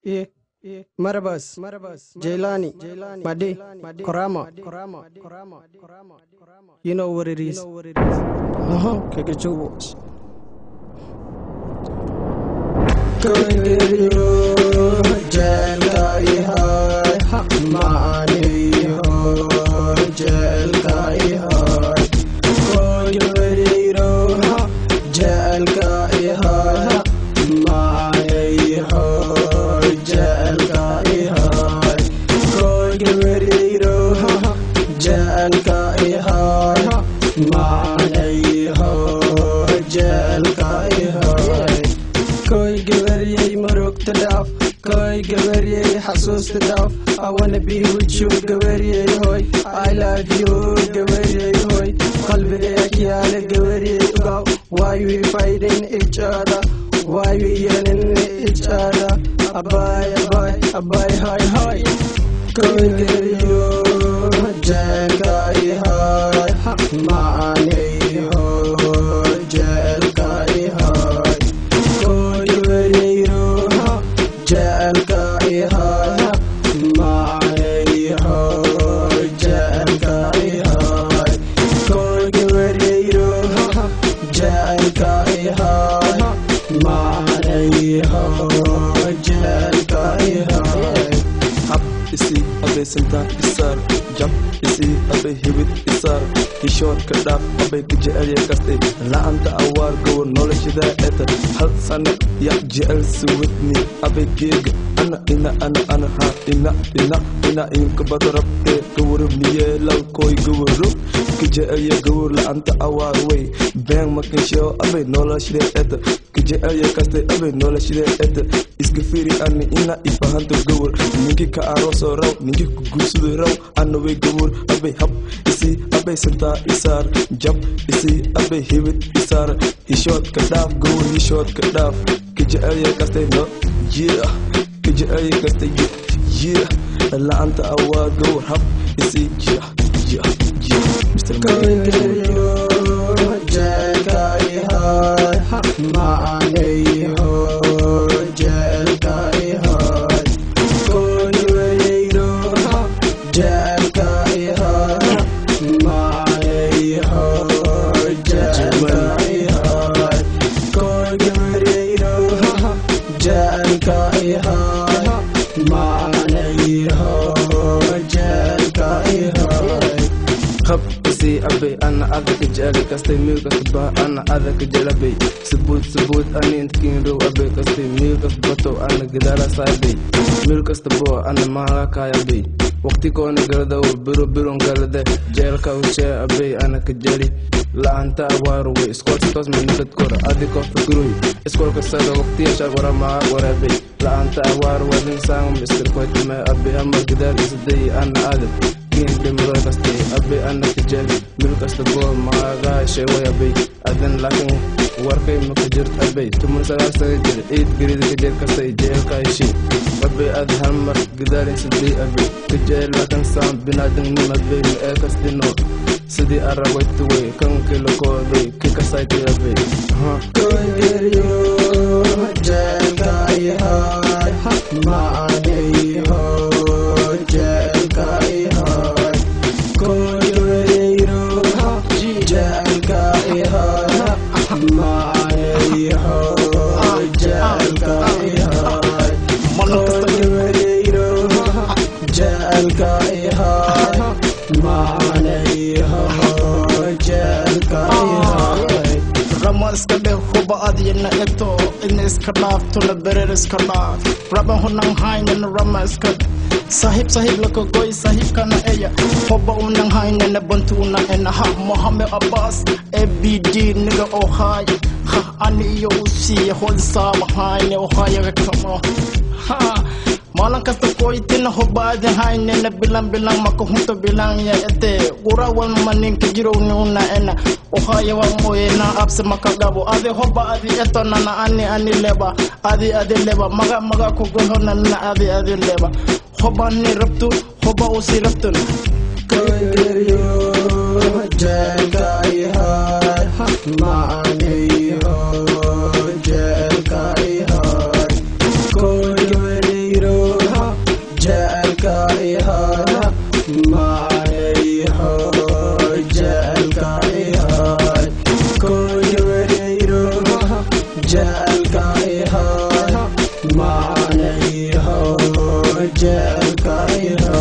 Marabas, Jailani, Madi, Korama. You know what it is. Uh-huh. Kakachuwas. Koy gabaryay marugta dhaaf Koy gabaryay xasuusta dhaaf I wanna be with you gabaryay hoy I love you gabaryay hoy qalbiga yaala gabaryay ugaw Why we fighting each other Why we yelling each other Abay abay abay hi hi Koy gabaryo jeelka ihay Maanay hoy jeelka ihay Koy gabaryo jeelka ihay Maanay hoy jeelka ihay Koy gabaryo jeelka ihay Maanay hoy jeelka ihay hab isi abay sintaan isaar jab isi abay hibid isaar hishoodka dhaaf abay ka jecelya kastay la'anta awaar gowar noloshadaa eta hal sana ya jecel suwadni abay geega ana ina ana ana ha ina ina ina inka bada rabtee gawara miyeelaw koy gawaro ka jecelya gawar la'anta awaar wey been makinsheo abay noloshadee eta ka jecelya kastay abay noloshadee eta iska firi ani ina ifahanto gawar ninki ka aroosoo raw ninki ku guursado raw ana way gawar abay hab isi abay santaa isaar jab isi abay hibid isaar hishoodka dhaaf gawar hishoodka dhaaf ka jecelya kastay no yeah ka jecelya kastay yeah la'anta awaa gawar hab isi yeah yeah yeah Mr. Malik. khab isi abay ana adaka jecel kastay meel kasta bah ana adaka jelabay sabuud sabuud ani intkin row abay kastay meel kasta bato ana gadaala saabay meel kasta bo ana mahala kaayabay waqti koona galadaw biro biron galade jeelka ushee abay ana ka jeli la'aanta awaaru way iskoolka toosma nabad kora adiko fikruy iskoolka sada waqtiyasha waramaa warabay la'aanta awaaru wadin saangum istirkoytame abay amar gadaal isaday ana aadab dhimro kastay abay ana ka jeli meel kasta boo maagaa sheeway abay adan laakiin warkay maka jirt abay tumur sagaal sana jir ciid gerida ka jeel kastay jeelka heshay abay ad halmar gadaalin siday abay ka jeel laakiin saan binaadan nim abay ma ee kastino sidii aragwaytuway kankii lakooday ki kasayti abay rama iska dheh huba adyana eto ina iska dhaaftona berer iska dhaaf raba hunan haynana rama iska sahib sahib lakagoy sahibkana eya hoba unan haynana bantuna ena ha mohamed abbas abd niga ohay ha ani iyo usiya holsaaba hayne ohayaga kamo ha maalin kasta koytina hobaadi haynena bilan bilan maka hunta bilan ya ete urawan maninka jirownuna ena ohayawa moyena abse maka gabo adi hoba adi etonana ani ani leba adi adi leba maga maga kugohonana adi adi leba hoba ni rabtu hoba usi rabtun Maanay ho jeelka ihay iho jecelka iho